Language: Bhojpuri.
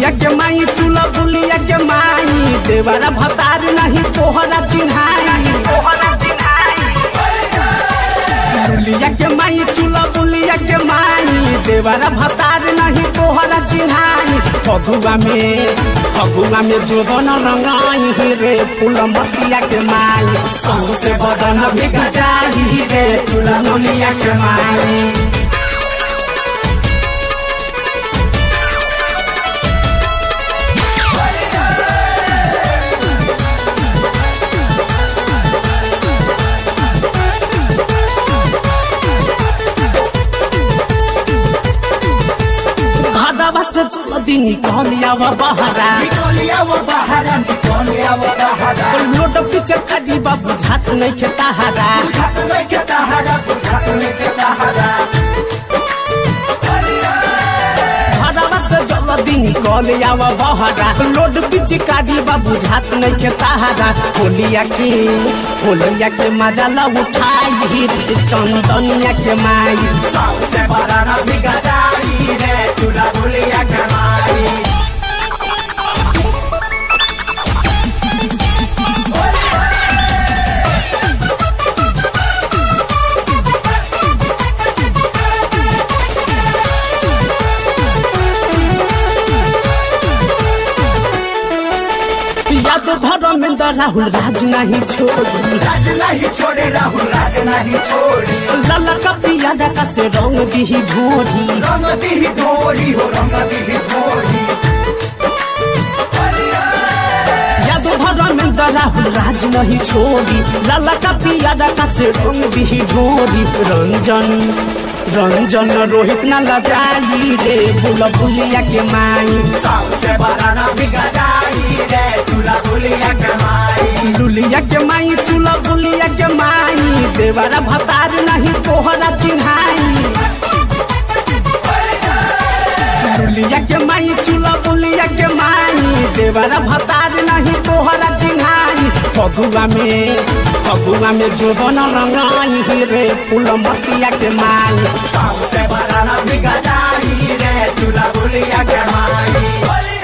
लुलिया के माई चूल्हा बुलिया के माई देवरा भतार नहीं तोहरा चिन्हाई लुलिया के माई चूल्हा बुलिया के माई देवरा भतार नहीं तोहरा चिन्हाई फगुआ में फगुआ में जो बन रंगाई रे फूल मतिया के माई संग से बदन बिक जाही रे फूल मनिया के माई घरवा से चल दिन निकलिया बहरा लोट पीछे खजी बाबू झात नहीं खेता हरा घरवा से चल दिन निकलिया बहरा लोट पीछे काजी बाबू झात नहीं खेता हरा होलिया के होलिया के मजा ला उठाई चंदनिया के माई याद धर्मेंद्र राहुल राज नहीं छोड़ी छोड़े राहुल राज नहीं छोड़ी लला कपिया का से रंग दी भोरी रंग दी ढोरी हो रंग दी ढोरी यादव धर्मेंद्र राहुल राज नहीं छोड़ी लाला का पियादा का से रंग दी भोरी रंजन रंजन रोहित न लजाई रे बुल बुलिया के माई सबसे बड़ा ना बिगड़ाई रे चूल्हा बुलिया कमाई लुलिया के माई चूल्हा बुलिया के माई देवरा भतार नहीं तोहरा चिन्हाई लुलिया के माई चूल्हा बुलिया के माई देवरा भतार नहीं तोहरा चिन्हाई फगुआ में फगुआ में जो बन रंगाई रे फूल मतिया के माई सबसे बड़ा ना बिगड़ाई रे चूल्हा बुलिया कमाई